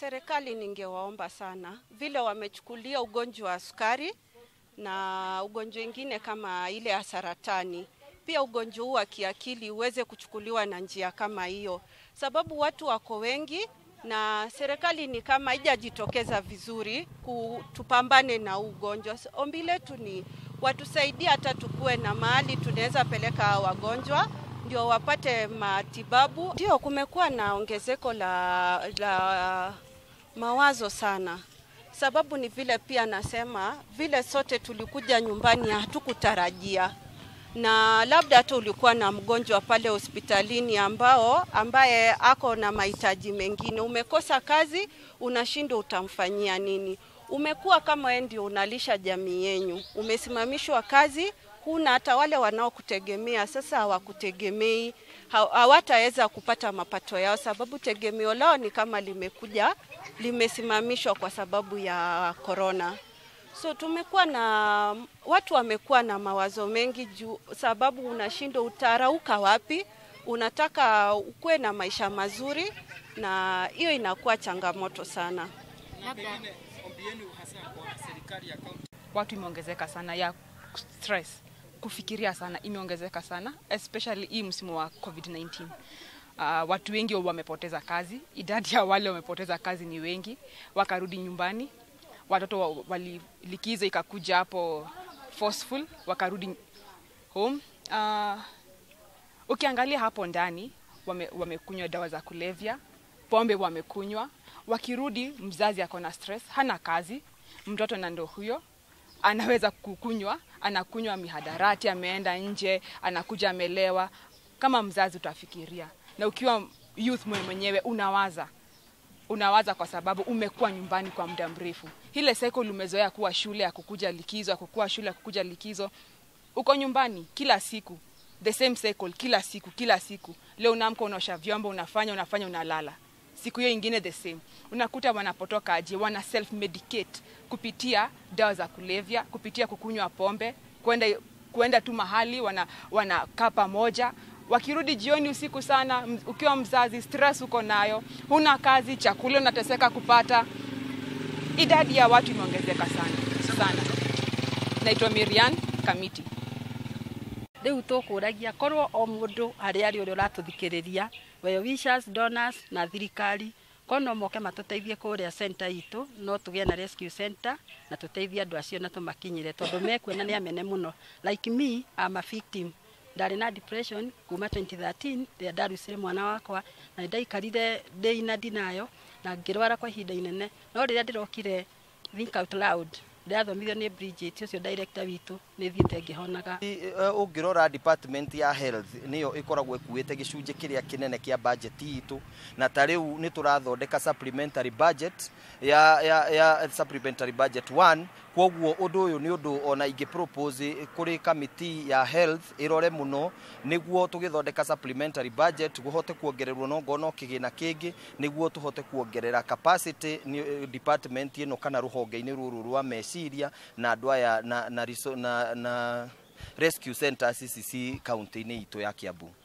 serikali ningewaomba sana vile wamechukulia ugonjwa wa sukari na ugonjwa ingine kama ile ya saratani, pia ugonjwa huu wa kiakili uweze kuchukuliwa na njia kama hiyo, sababu watu wako wengi na serikali ni kama haijajitokeza vizuri tupambane na huu ugonjwa. Ombi letu ni watusaidie, hata tukuwe na mahali tunaweza peleka wagonjwa ndio wapate matibabu. Ndio kumekuwa na ongezeko la, la mawazo sana, sababu ni vile pia nasema vile sote tulikuja nyumbani hatukutarajia na labda hata ulikuwa na mgonjwa pale hospitalini ambao ambaye ako na mahitaji mengine, umekosa kazi, unashindwa utamfanyia nini. Umekuwa kama wewe ndio unalisha jamii yenyu, umesimamishwa kazi, huna hata wale wanaokutegemea sasa hawakutegemei, hawataweza kupata mapato yao, sababu tegemeo lao ni kama limekuja limesimamishwa kwa sababu ya korona. So tumekuwa na watu wamekuwa na mawazo mengi juu, sababu unashindwa utarauka wapi, unataka ukuwe na maisha mazuri, na hiyo inakuwa changamoto sana. Watu imeongezeka sana ya stress, kufikiria sana imeongezeka sana, especially hii msimu wa COVID-19. Uh, watu wengi wamepoteza kazi, idadi ya wale wamepoteza kazi ni wengi, wakarudi nyumbani watoto walilikizo ikakuja hapo forceful wakarudi home. Uh, ukiangalia hapo ndani wame, wamekunywa dawa za kulevya, pombe wamekunywa. Wakirudi mzazi ako na stress, hana kazi, mtoto na ndo huyo anaweza kukunywa, anakunywa mihadarati, ameenda nje, anakuja amelewa. Kama mzazi utafikiria, na ukiwa youth mwenyewe unawaza unawaza kwa sababu umekuwa nyumbani kwa muda mrefu. Ile cycle umezoea kuwa shule ya kukuja likizo, ya kukua shule ya kukuja likizo, uko nyumbani kila siku, the same cycle kila siku kila siku. Leo unaamka, unaosha vyombo, unafanya unafanya, unalala. Siku hiyo ingine the same. Unakuta wanapotoka aje, wana self medicate kupitia dawa za kulevya, kupitia kukunywa pombe, kwenda kwenda tu mahali wana wanakaa pamoja wakirudi jioni usiku sana, ukiwa mzazi, stress uko nayo, huna kazi, chakula unateseka kupata. Idadi ya watu imeongezeka sana sana. Naitwa Miriam Kamiti. riu tukuragia korwo o mundu hari ari uria uratuthikiriria well wishers donors na thirikari kono moke matuteithie kuria center itu no tugie na rescue center na tuteithie andu acio na tumakinyire tondu mekuona ni amene muno like me I'm a victim ndarĩ na depression kuma 2013 rĩrĩa ndarucire mwana wakwa na ndaikarire ndĩ na ndinayo na ngĩrwara kwa ihinda inene no rĩrĩa ndĩrokire think out loud ndĩrathomithio nĩ Bridget ũcio director witũ nĩ thiĩte ngĩhonaga ũngĩrora department ya health nĩyo ĩkoragwo ĩkuĩte gĩcunjĩ kĩrĩa kĩnene kĩa budget itũ na ta rĩu nĩ tũrathondeka supplementary budget ya, ya, ya supplementary budget 1 kwoguo ũndũ ũyũ nĩ ũndũ ona ingĩ propose kũrĩ committee ya health ĩrore mũno nĩguo tũgĩthondeka supplementary budget kũhote kuongererwo no ngono kĩgĩna kĩngĩ nĩguo tũhote kuongerera capacity department ĩno kana rũhonge-inĩ rũrũ rwa meciria na andũ aya na, na, na, na rescue centers ici ci kaunti-inĩ itũ ya Kiambu